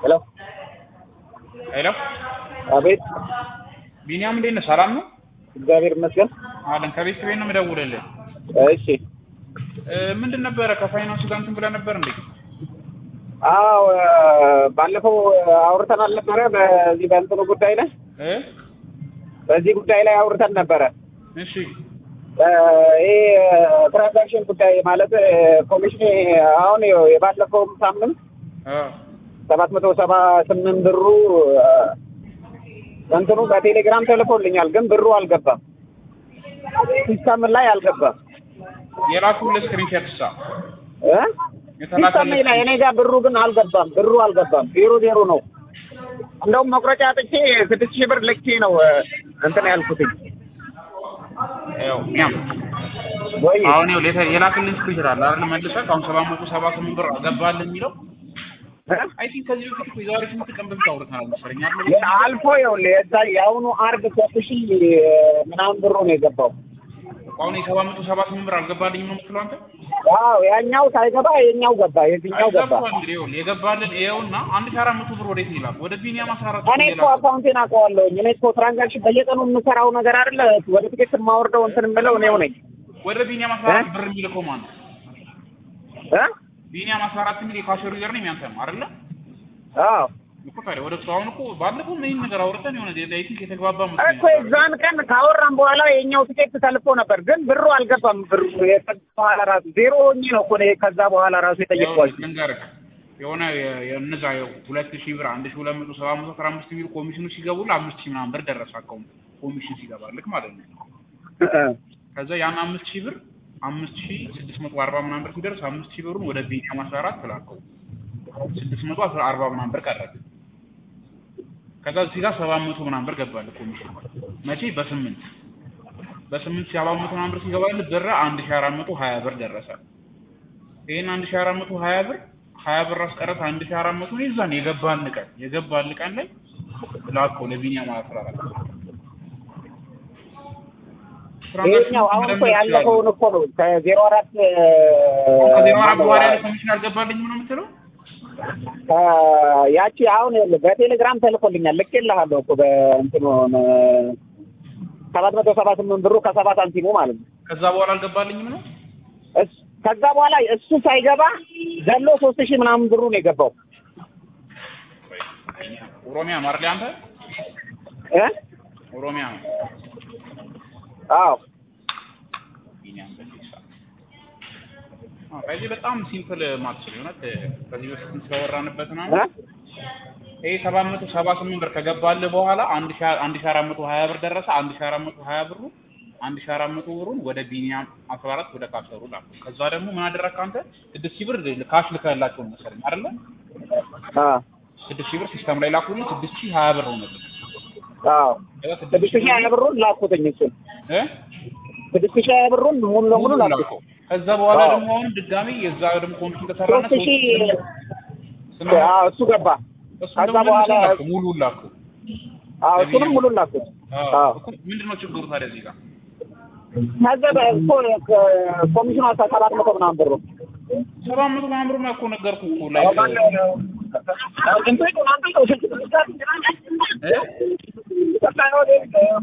ሄሎ ሄሎ አቤት። ቢኒያም እንዴት ነህ? ሰላም ነው እግዚአብሔር ይመስገን። አለን። ከቤት ቤት ነው የምደውልልህ። እሺ። እ፣ ምንድን ነበረ ከፋይናንሱ ጋር እንትን ብለህ ነበር እንዴ? አዎ ባለፈው አውርተን አልነበረ? በዚህ በእንትኑ ጉዳይ ላይ እ በዚህ ጉዳይ ላይ አውርተን ነበረ። እሺ እ፣ ይሄ ትራንዛክሽን ጉዳይ ማለት ኮሚሽን አሁን ይኸው የባለፈውም ሳምንት አ ሰባት መቶ ሰባ ስምንት ብሩ እ፣ እንትኑ በቴሌግራም ተልኮልኛል፣ ግን ብሩ አልገባም። ሲስተም ላይ አልገባም የላኩልህ ስክሪንሾት ሳ እ ሲስተም ላይ እኔ ጋር ብሩ ግን አልገባም። ብሩ አልገባም። ዜሮ ዜሮ ነው። እንደውም መቁረጫ አጥቼ ስድስት ሺህ ብር ልኬ ነው እ፣ እንትን ያልኩትኝ ያው ቢኒያም ወይ አሁን ይኸው ሌተር የላክልህ ስክሪንሾት አለ አይደል? መልሰህ አሁን ሰባት መቶ ሰባ ስምንት ብር ገባልህ የሚለው እ? አይ ቲንክ ከዚህ በፊት እኮ የዛሬ ስንት ቀን በፊት አውርተናል መሰለኝ አይደል? የ- አልፎ ይኸውልህ የዛ የአሁኑ አርብ ሶስት ሺህ ምናምን ብሩ ነው የገባው። አሁን የሰባት መቶ ሰባ ስምንት ብር አልገባልኝም ነው የምትለው አንተ? አዎ ያኛው ሳይገባ የኛው ገባ፣ የዚህኛው ገባ። ገብቷል እንግዲህ ይኸውልህ የገባልን ይኸውና አንድ ሺህ አራት መቶ ብር ወዴት ነው ይላል? ወደ ቢኒያም አስራ አራት እኔ እኮ አካውንቴን አውቀዋለሁኝ። እኔ እኮ ትራንዛክሽን በየቀኑ የምሰራው ነገር አይደለ። ወደ ትኬት የማወርደው እንትን የምለው እኔው ነኝ ወደ ቢኒያም አስራ አራት ብር የሚልከው ማን ነው? እ? ቢኒያም አስራ አራት የሚል የካሸሩ ዩዘር ነው ያንተ ነው አይደለ? አዎ እኮ ታዲያ ወደ እሱ አሁን እኮ ባለፈው ምን ነገር አውርተን የሆነ አይ ቲንክ የተግባባ እኮ መስሎኝ የዛን ቀን ካወራን በኋላ የኛው ትኬት ተልፎ ነበር፣ ግን ብሩ አልገባም። ብሩ የከዛ በኋላ ራሱ ዜሮ ሆኜ ነው እኮ እኔ ከዛ በኋላ ራሱ የጠየቅኳቸው። ልንገርህ የሆነ የ- የእነዛ ሁለት ሺህ ብር አንድ ሺህ ሁለት መቶ ሰባ መቶ አስራ አምስት የሚሉ ኮሚሽኑ ሲገቡልህ አምስት ሺህ ምናምን ብር ደረሰ አካውንት ኮሚሽን ሲገባልህ ማለት ነው። ከዛ ያን አምስት ሺህ ብር አምስት ሺህ ስድስት መቶ አርባ ምናምን ብር ሲደርስ አምስት ሺህ ብሩን ወደ ቢኒያም አስራ አራት ላከው ስድስት መቶ አስራ አርባ ምናምን ብር ቀረብ ከዛ እዚህ ጋር ሰባት መቶ ምናምን ብር ገባልህ ኮሚሽን መቼ በስምንት በስምንት ሺህ ሰባት መቶ ምናምን ብር ሲገባልህ ብር አንድ ሺህ አራት መቶ ሀያ ብር ደረሰ ይሄን አንድ ሺህ አራት መቶ ሀያ ብር ሀያ ብር አስቀረት አንድ ሺህ አራት መቶ ይዛን የገባልን ቀን የገባልን ቀን ላይ ላከው ለቢኒያም አስራ አራት ይሄኛው አሁን እኮ ያለፈውን እኮ ነው ከዜሮ አራት ከዜሮ አራት በኋላ ያለ ኮሚሽን አልገባልኝም ነው የምትለው ያቺ አሁን ይኸውልህ በቴሌግራም ተልኮልኛል። ልኬልሃለሁ እኮ በእንትኑ ሰባት መቶ ሰባ ስምንት ብሩ ከሰባ ሳንቲሙ ማለት ነው። ከዛ በኋላ አልገባልኝም ነው እስ- ከዛ በኋላ እሱ ሳይገባ ዘሎ ሶስት ሺህ ምናምን ብሩ ነው የገባው ኦሮሚያ ነው አይደል አንተ እ ኦሮሚያ ነው አዎ ቢኒያም በፊሳ አዎ ከዚህ በጣም ሲምፕል ማትስ ነው እውነት ከዚህ በፊት ስለወራንበት ነው እ ይሄ ሰባት መቶ ሰባ ስምንት ብር ከገባልህ በኋላ አንድ ሺህ አንድ ሺህ አራት መቶ ሀያ ብር ደረሰ አንድ ሺህ አራት መቶ ሀያ ብሩ አንድ ሺህ አራት መቶ ብሩን ወደ ቢኒያም አስራ አራት ወደ ካሰሩ ላኩ ከዛ ደግሞ ምን አደረግክ አንተ ስድስት ሺህ ብር ካሽ ልከህላቸው መሰለኝ አይደለ አ ስድስት ሺህ ብር ሲስተም ላይ ላኩልኝ ስድስት ሺህ ሀያ ብር ሆነልኝ አዎ ከዛ ስድስት ሺህ ሀያ ብሩን ላኩትኝ እሱን እ ስድስት ሺህ ሀያ ብሩን ሙሉ ለሙሉ ላኩት ላከው ከዛ በኋላ አዎ። ደግሞ አሁን ድጋሚ የዛ ደግሞ ኮሚሽን ተሰራና ሶስት ሺህ ስምንት- አዎ እሱ ገባ እሱን ከዛ ደግሞ በኋላ መልሰን ላከው፣ ሙሉውን ላከው አዎ እሱንም ሙሉ ላኩት አዎ እኮ ምንድን ነው ችግሩ ታዲያ እዚህ ጋር ከዛ በእኮ ኮሚሽኑ ሰባት መቶ ምናምን ብሩ ሰባት መቶ ምናምን ብር እኮ ነገርኩህ እኮ ላይ ላይ